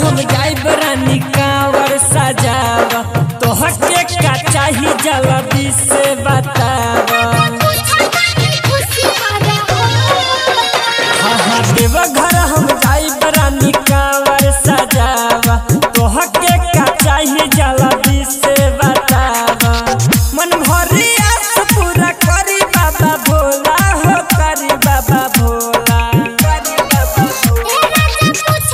हम जाइब रानी कांवर सजावा तोहके का चाही जल्दी से बतावा हाँ हाँ देवघर हम जाइब रानी कांवर सजावा तोहके का चाही जल्दी से बतावा मन भरी आस पूरा करी बाबा भोला हो करी बाबा भोला करी बाबा Bhola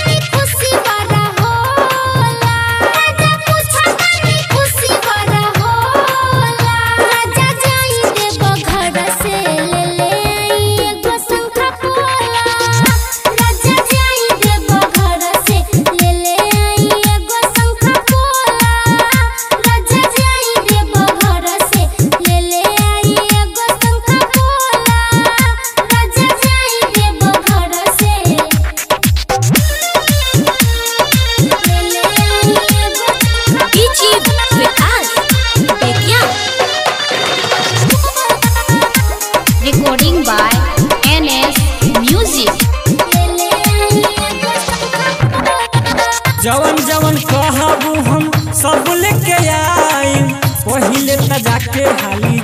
Recording by NS Music. जवन जवन कहबू हम सब लेके आई पहिले त जाके हाली